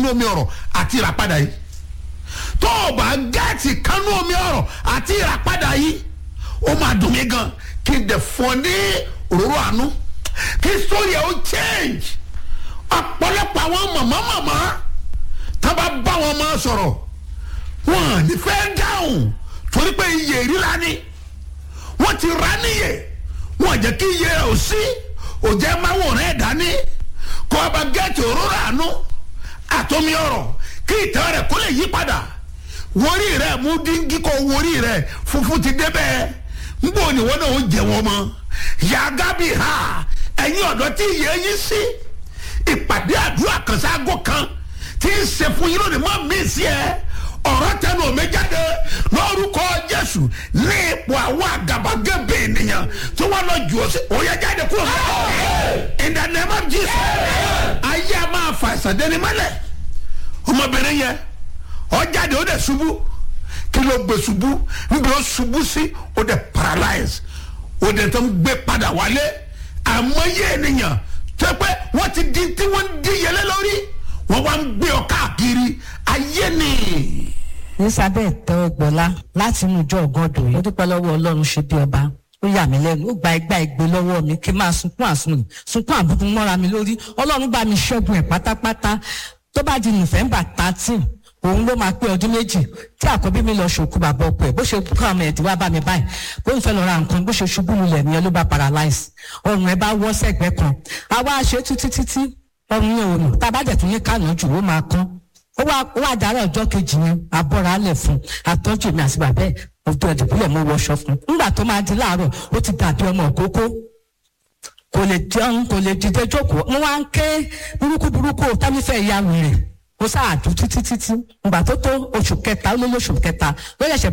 kánú omi ọ̀rọ̀ àti ìràpadà yìí tó o bá gẹ́ẹ̀tì kánú omi ọ̀rọ̀ àti ìràpadà yìí ó máa dùn mí gan kí n dẹ̀ fọ́ ní òróró àánú kí sórí ẹ̀ ó change ọ̀pọ̀lọpọ̀ àwọn màmá màmá tá a bá bá wọn máa sọ̀rọ̀ wọn à ní fẹ́ dáhùn torí pé iye ìríra ni wọ́n ti rà níyè wọ́n jẹ́ kí iye rẹ̀ ò sí òjẹ́ máa wò rẹ̀ dání kó o bá gẹ́ẹ̀tì òróró àánú àtomi ọ̀rọ̀ kí ìtàn rẹ̀ kó lè yí padà wórí rẹ̀ mú díngí kó wórí rẹ̀ funfun ti débẹ̀ nbọ ni wọn náà ó jẹ wọn mọ yàgá bi ha ẹ̀yin ọ̀dọ́ tí ìyẹn yín sí ìpàdé àdúrà kan sáàgó kan tí ń ṣe fún yín lónìí mọ́ mí sí ẹ ọ̀rọ̀ tẹnu omi jáde lórúkọ jésù ní ipò àwọn àgàbàgebè ènìyàn tí wọ́n lọ jù ọ́ sí òye jáde kúrò mọ́ in the name of jesus ayé a máa fa ìsàdéni mọ́lẹ̀ ọmọbìnrin yẹn ó jáde ó dẹ̀ ṣubú kí ló gbé ṣubú níbi ó ṣubú sí ó dẹ̀ paralyze ó dẹ̀ tó ń gbé padà wálé àmọ́yé ènìyàn tó pé wọ́n ti di tí wọ́n ń di yẹlé lórí wọ́n wá ń gbé ọ káàkiri ayé ni. elizabeth tẹ́wọ́gbọ́lá láti inú ìjọ ọ̀gọ́dọ̀ yìí ó dúpẹ́ lọ́wọ́ ọlọ́run ṣe bí ọba ó yà mí lẹ́nu ó gba igbá ìgbé lọ́wọ́ mi kí n máa sunkún àsunlù sunkún àbùkù mọ́ra mi lórí ọlọ́run bá mi ṣẹ́gun ẹ̀ pátápátá tó bá di november thirteen òun ló máa pé ọdún méjì tí àkọ́bí mi lọ ṣòkú bàbá ọkọ ẹ̀ bó ṣe kú àwọn ẹ̀dí wá bá mi báyìí bó ń fẹ́ lọ ra nǹkan bó ṣe ṣubú lulẹ̀ nìyẹn ló bá paralyze ọrùn ẹ̀ bá wọ́ sẹ́gbẹ́ kan àwa ṣe títí títí ọrùn yẹn ò nù tá a bá dẹ̀ tún ní kànáà jù ó máa kán ó wá ó wá dára ọjọ́ kejì yẹn abọ́ra alẹ̀ fún àtọ́jú mi àti bàbá ẹ̀ ojú ẹ̀dùnkúlẹ̀ mo wọṣọ fún nígbà tó máa di láàárọ̀ ó ti dàbí ọmọ òkókó kò lè jẹun kò lè dìde jókòó mo wá ń ké burúkú burúkú tábífẹ́ ìyá wèrè ó sáà dùn títí títí ìgbà tó tó oṣù kẹta ó lé lóṣù kẹta ló yẹ̀ṣẹ̀